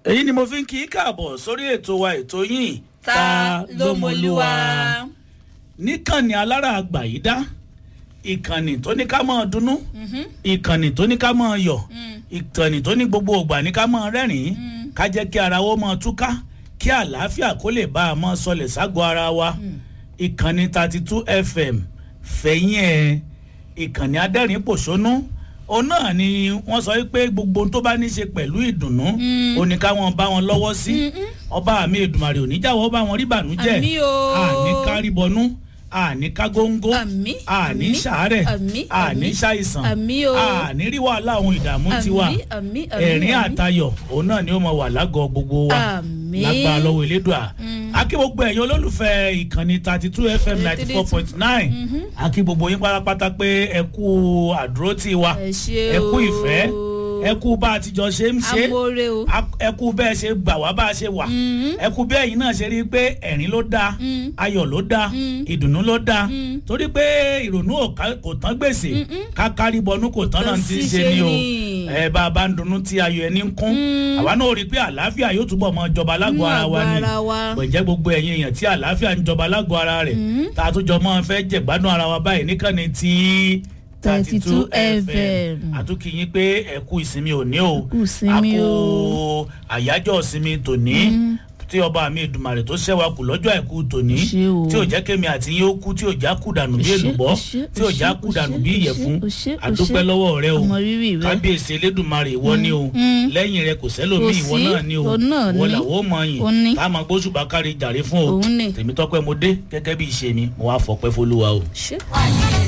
èyí ni mo fi ń kí í káàbọ̀ sórí ètò wa ètò yìí ta ló mọlúwa. níkànnì alára àgbà yìí dá ìkànnì tó ní ká máa dunnú ìkànnì tó ní ká máa yọ̀ ìkànnì tó ní gbogbo ògbà ní ká máa rẹ́rìn-ín ká jẹ́ kí ara wo máa túká kí àlàáfíà kó lè bá a máa sọlẹ̀ ságọ́ ara wa ìkànnì thirty two fm fẹ̀yìn ẹ̀ ìkànnì adẹ́rìn pòṣónú òun náà ni wọ́n sọ pé gbogbo ohun tó bá ní í ṣe pẹ̀lú ìdùnnú ó ní káwọn bá wọn lọ́wọ́ sí ọba àmì ìdùmarè oníjàwọ́ bá wọn rí bànújẹ́ Àmì o. àní kárìbọnú àní kágóńgó Àmì, àní àmì, sàárẹ̀ àmì, àní àmì, ṣàìsàn àmì o. àní rí wàhálà ohun ìdààmú tiwa Àmì, àmì, àmì, ẹ̀rín àmì. àtayọ̀ òun náà ni ó mọ wà lágọ̀ọ́ gbogbo wa Àmì. lágbára lọ́wọ́ elédùà akí gbogbo ẹ̀yin olólùfẹ́ ìkànnì thirty two fm ninety four point nine akí gbogbo yín pátápátá pé ẹ kú àdúrótì wa Ẹ ṣé ẹ kú o. ìfẹ́ ẹ kú bá a ti jọ ṣe ń ṣe amóore o. A- ẹ kú bẹ́ẹ̀ ṣe gbà wá bá a ṣe wà ẹ kú bẹ́ẹ̀ yín náà ṣe rí i pé ẹ̀rín ló dáa ayọ̀ ló dáa ìdùnnú ló dáa torí pé ìrònú ò ká- kò tán gbèsè kákárí bọnú kò tán náà ti ń ṣe ni o ẹ bá a bá ń dunnú tí ayọ̀ ẹni ń kún àwa náà rí i pé àlàáfíà yóò túbọ̀ mọ jọba lágọ̀ọ́ ara wa ni Nínú àgọ́ ara wa. pẹ̀jẹ́ gbogbo ẹ̀yin èèyàn tí àlàáfíà ń jọba lágọ̀ọ́ ara rẹ̀ tá a tún jọ mọ́ fẹ́ jẹ̀gbádùn ara wa báyìí níkànnì tí 32 FM. àtúnkì yín pé ẹ kú ìsinmi òní o kú ìsinmi a o. kú àyájọ́ ìsinmi tòní tí ọba mi ìdùmarè tó ṣẹ́wà kù lọ́jọ́ àìkú tòní Ṣé o. tí ò jẹ́ kémi àti yín ó kú tí ò já kú dànù bí Ṣé, èlùbọ́ ṣé, tí ò já ṣé, kú dànù ṣé, bí ṣé, ìyẹ̀fun ṣé, àdúpẹ́ ṣé. lọ́wọ́ rẹ o Ọmọ rírì rẹ. kábíyèsí elédùnmarè ìwọ ni o Mm. lẹ́yìn rẹ kò sẹ́lòmí Kò ìwọ sí, náà ni o òun náà ìwọ ni. làwọn ò mọ yìn Òun ni. ká máa gbóṣùbà kárí jàre fún o Òun ni. tèmi tọ́pẹ́ mo dé gẹ́gẹ́ bí ìṣe mi mo wá fọpẹ́ fọlúwa o. ṣé.